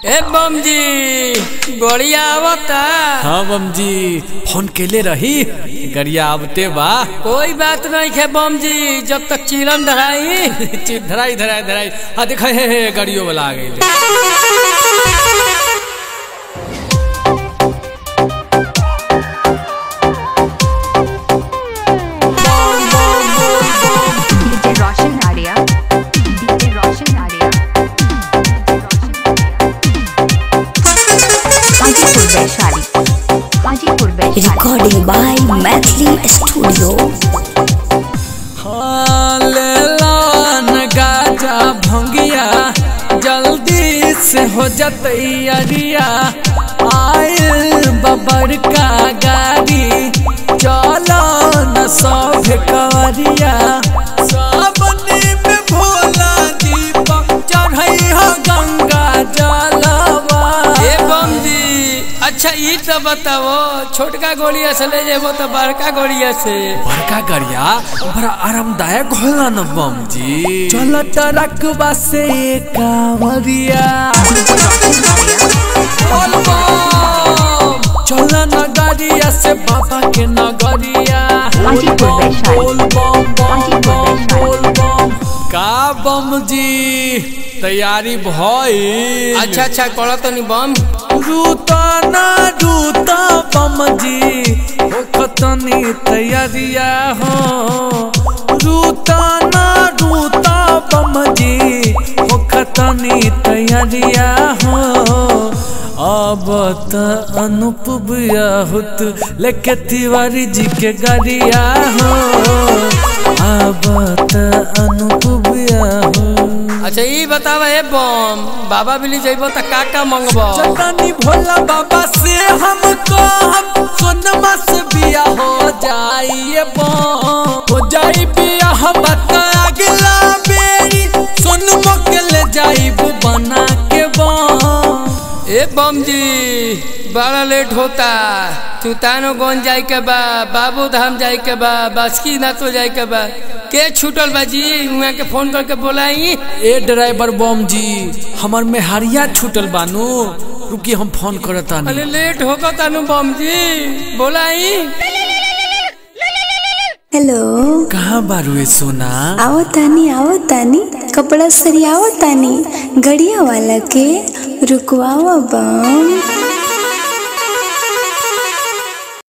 ए बम जी गोड़िया आवता हाँ बम जी फोन केले रही गरिया आवते बा कोई बात नहीं है बम जी जब तक चिलम धराई चिप धराई धराई धराई हाँ देखा हे हे गाड़ियों वाला आ गई DJ Roshan Arya. DJ Roshan Arya. Hajipur Vaishali Hajipur Vaishali recording by Mathli Studio. हाँ ले लान गाजा भंगिया जल्दी से हो जतई अरिया आयल बबर का गाड़ी चलो न सब कवरिया सावनी में भोला दीपक चढ़ई हो गंगा जलवा ए बम जी अच्छा ई तो बताओ छोटका गोड़िया से ले जेबो तो बड़का गोड़िया से बड़का गरिया बड़ा आरामदायक होला न बम जी चल टरकबा से कांवरिया बोल बम चल नगरिया से बाबा के नगरिया बोल हाजीपुर बम वैशाली। बोल बम बम हाजीपुर बम वैशाली। बोल बम का बम जी तैयारी भई अच्छा अच्छा करो तो नहीं बम रूता ना रूता बम जी हो खतनी तैयारिया हो रूता ना रूता बम जी हो खतनी तैयारिया हो अब त अनुप हुत लेके तिवारी जी के गाड़िया हो अब त अनुप हो अच्छा ई बतावा ए बम बाबा बिली जइबो त का का मंगबो चटनी भोला बाबा से हमको हम सोनमा से बिया हो जाइए हो जाई बिया हम बता अगला बेरी सोनमा के ले जाइब बना के बम ए बम जी बड़ा लेट होता चुतानो गंज जाए के बा बाबू धाम जाए के बा बासकी नाथ तो जाए के बा के छूटल बा जी उहाँ के फोन करके बोलाई ए ड्राइवर बम जी हमर मेहरिया छूटल बानू रुकी हम फोन करता अरे लेट होगा तानु बम जी बोलाई हेलो कहाँ बारू ए सोना आओ तानी आओ तानी कपड़ा सरियाओ तानी गड़िया वाला के रुकवाओ बम